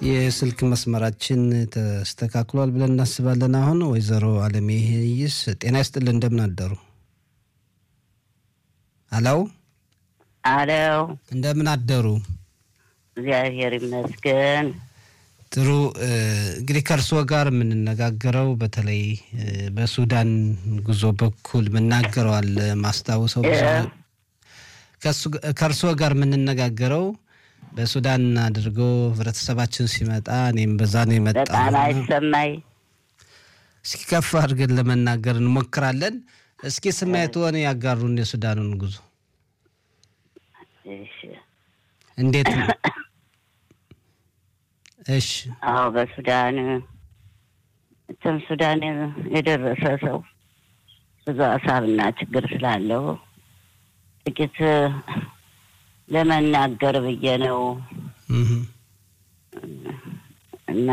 የስልክ መስመራችን ተስተካክሏል ብለን እናስባለን። አሁን ወይዘሮ አለሜ ይስ ጤና ይስጥልን፣ እንደምን አደሩ? አለው አለው እንደምን አደሩ? እግዚአብሔር ይመስገን። ጥሩ እንግዲህ ከእርስዎ ጋር የምንነጋገረው በተለይ በሱዳን ጉዞ በኩል ምናገረዋል ማስታውሰው ከእርስዎ ጋር የምንነጋገረው በሱዳን አድርጎ ህብረተሰባችን ሲመጣ እኔም በዛ ነው የመጣ በጣም አይሰማይ። እስኪ ከፍ አድርገን ለመናገር እንሞክራለን። እስኪ ስሜትዎን ያጋሩን የሱዳኑን ጉዞ እሺ። እንዴት ነው? እሺ አዎ በሱዳን እትም ሱዳን የደረሰ ሰው ብዙ ሀሳብና ችግር ስላለው ጥቂት ለመናገር ብዬ ነው እህ። እና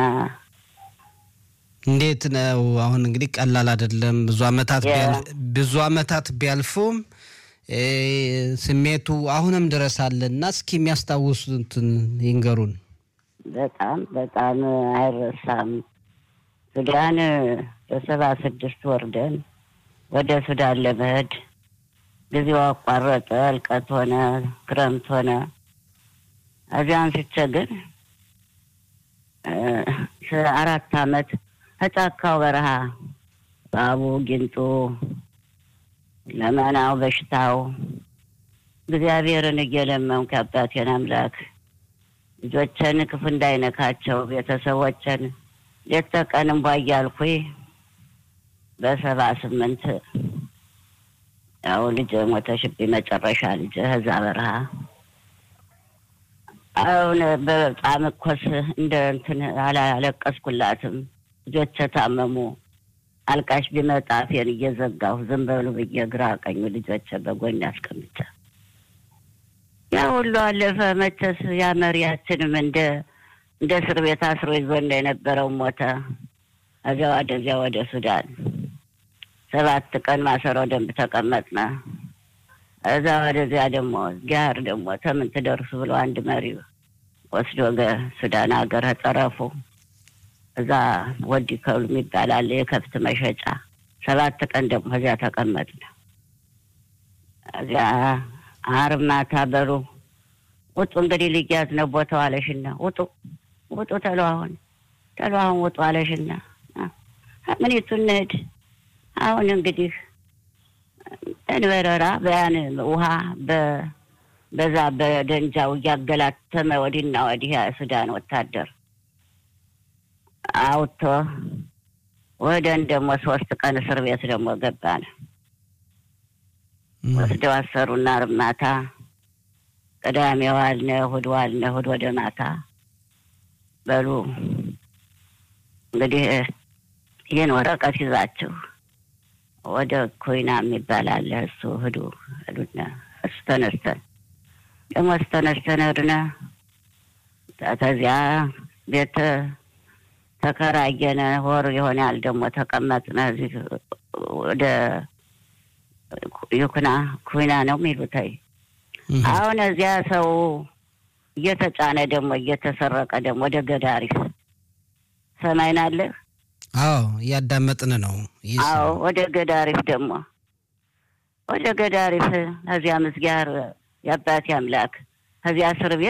እንዴት ነው አሁን እንግዲህ ቀላል አይደለም። ብዙ አመታት ያ። ቢያል- ብዙ አመታት ቢያልፉም እ ስሜቱ አሁንም ድረስ አለና እስኪ የሚያስታውሱትን ይንገሩን። በጣም በጣም አይረሳም። ሱዳን በሰባ ስድስት ወርደን ወደ ሱዳን ለመሄድ ጊዜው አቋረጠ። እልቀት ሆነ፣ ክረምት ሆነ። እዚያ አንስቼ ግን እ አራት አመት ከጫካው በረሃ ባቡ ጊንጡ፣ ለመናው፣ በሽታው እግዚአብሔርን እየለመንኩ የአባቴን አምላክ ልጆችን ክፉ እንዳይነካቸው ቤተሰቦችን ሌት ተቀን እንቧ እያልኩኝ በሰባ ስምንት ያው ልጅ ሞተሽብኝ መጨረሻ ልጅ እዛ በረሃ አሁን በጣም እኮስ እንደ እንትን አላለቀስኩላትም። ልጆች ታመሙ። አልቃሽ ቢመጣ አፌን እየዘጋሁ ዝም በሉ ብዬ ግራ ቀኙ ልጆች በጎን አስቀምጫ ያ ሁሉ አለፈ። መቼስ ያ መሪያችንም እንደ እንደ እስር ቤት አስሮ ይዞን የነበረው ሞተ። እዚያ ወደዚያ ወደ ሱዳን ሰባት ቀን ማሰሮ ደንብ ተቀመጥነ። እዛ ወደዚያ ደግሞ ጋር ደግሞ ተምን ትደርሱ ብሎ አንድ መሪ ወስዶ ገ- ሱዳን ሀገር ጠረፉ እዛ ወዲ ከብሉ የሚባል አለ የከብት መሸጫ። ሰባት ቀን ደግሞ እዚያ ተቀመጥነ። እዚያ አርብ ማታ በሉ ውጡ እንግዲህ ልያዝ ነው ቦታው አለሽና ውጡ ውጡ ተሎ አሁን ተሎ አሁን ውጡ አለሽና ምኒቱ እንሂድ አሁን እንግዲህ እንበረራ በያን ውሃ በ- በዛ በደንጃው እያገላተመ ወዲህና ወዲህ የሱዳን ወታደር አውጥቶ ወደን ደግሞ ሶስት ቀን እስር ቤት ደግሞ ገባን። ወስደው አሰሩና ዓርብ ማታ ቅዳሜ ዋልነ፣ እሑድ ዋልነ፣ እሑድ ወደ ማታ በሉ እንግዲህ ይህን ወረቀት ይዛችሁ ወደ ኮይና የሚባል አለ እሱ ሂዱ ሂዱና እሱ ተነስተን ደግሞ እሱ ተነስተን ሄድነ። ከዚያ ቤት ተከራየነ። ወር ይሆናል ደግሞ ተቀመጥነ። እዚህ ወደ ይኩና ኩና ነው የሚሉታይ እህ። አሁን እዚያ ሰው እየተጫነ ደግሞ እየተሰረቀ ደግሞ ወደ ገዳሪፍ ሰማይን አለ። አዎ እያዳመጥን ነው። ይህ አዎ ወደ ገዳሪፍ ደግሞ ወደ ገዳሪፍ ከዚያ ምስጋር የአባቴ አምላክ ከዚያ እስር ቤት